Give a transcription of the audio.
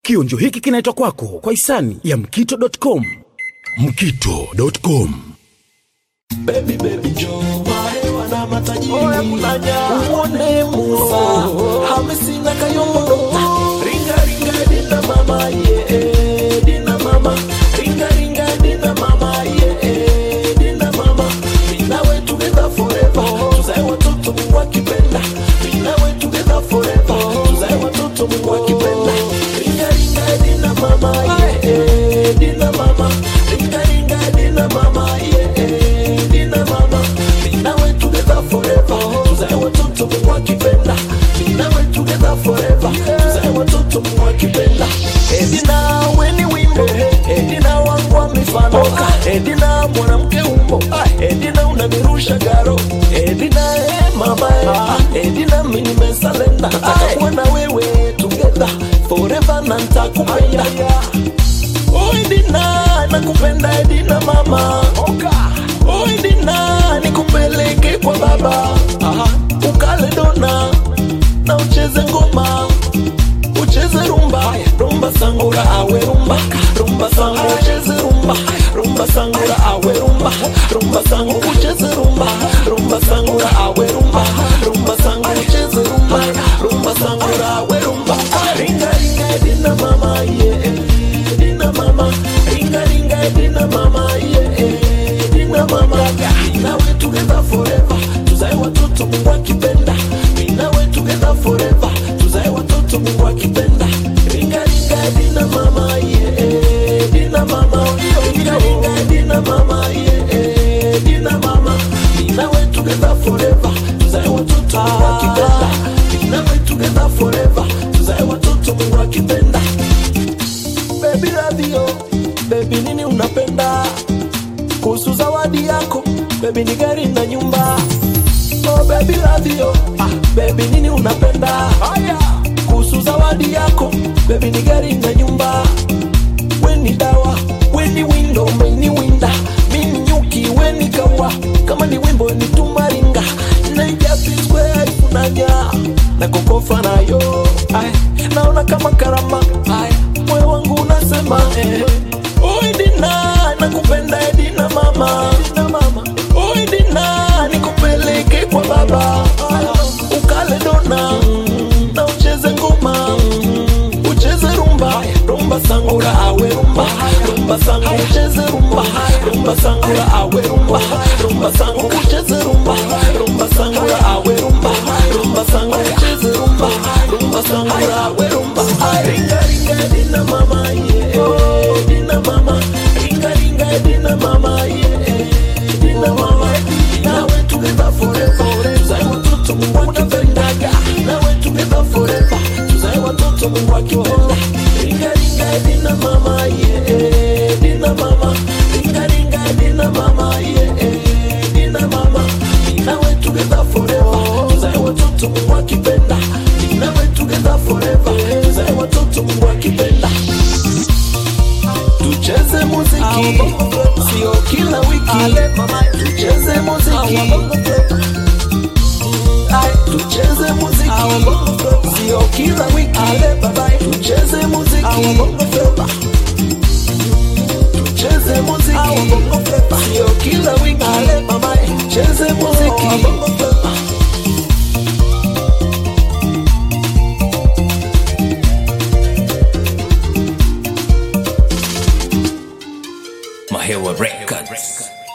Kionjo hiki kinaitwa kwako kwa hisani ya mkito.com. Mkito.com. Baby baby Joe mahewa na matajiri uone Musa Hamisi na Kayombo Dokta ringa ringa dina mama yeah dina mama ringa ringa dina mama yeah dina mama mina we together forever tuzae watoto Mungu akipenda mina we together forever tuzae watoto Mungu akipenda ringa ringa dina mama yeah dina mama ringa ringa dina mama yeah dina mama mina we together forever tuzae watoto Mungu akipenda mina we together forever tuzae watoto Mungu akipenda edina weni wimbo edina wangu wa mifano edina mwanamke umbo edina unanirusha garo edina eh, mama eh, edina mimi nimesalenda nataka kuwa na wewe together forever na nitakupenda Oi Dina, nakupenda Dina mama Oi Dina, nikupeleke kwa baba Ukale dona na ucheze ngoma ucheze rumba rumba sangura awe rumba rumba sangu ucheze rumba rumba sangura awe rumba rumba sangu ucheze rumba rumba sangura awe rumba rumba sangu ucheze rumba rumba sangura awe rumba ringa ringa dina mama yeah dina mama ringa ringa dina mama yeah dina mama mina we together forever tuzae watoto Mungu akipenda mina we together forever tuzae watoto Mungu akipenda ringa ringa dina mama yeah dina mama ringa ringa dina mama yeah dina mama mina we together forever tuzae watoto Mungu akipenda mina we together forever tuzae watoto Mungu akipenda baby radio baby nini unapenda kuhusu zawadi yako baby ni gari na nyumba oh baby radio ah, baby nini unapenda haya kuhusu zawadi yako baby ni gari na nyumba weni dawa weni windo umeni winda mimi nyuki weni kawa kama ni wimbo ni tumaringa naijapiskweifunanya na kokofa nayo Ay, naona kama karama Ay, moyo wangu unasema eh. Oi Dina, nakupenda eh, Dina mama Dina mama Oi Dina, nikupeleke kwa baba Ay, ukale dona na ucheze ngoma ucheze rumba rumba sangura awe rumba rumba sangu ucheze rumba rumba sangura awe rumba rumba sangu ucheze rumba rumba sangura awe rumba rumba sangu ucheze rumba rumba sangura awe rumba ringa ringa dina mama yeah dina mama ringa ringa dina mama yeah dina mama nawe together forever tuzae watoto Mungu akipendaga nawe together forever tuzae watoto Mungu akipenda ringa ringa dina mama yeah dina mama ringa ringa dina mama yeah dina mama nawe together forever tuzae watoto Mungu akipenda nawe together forever tuzae watoto Mungu akipenda tucheze muziki sio kila wiki tucheze muziki Ay, tucheze muziki sio kila wiki tucheze muziki tucheze muziki sio kila wiki tucheze muziki Mahewa Records.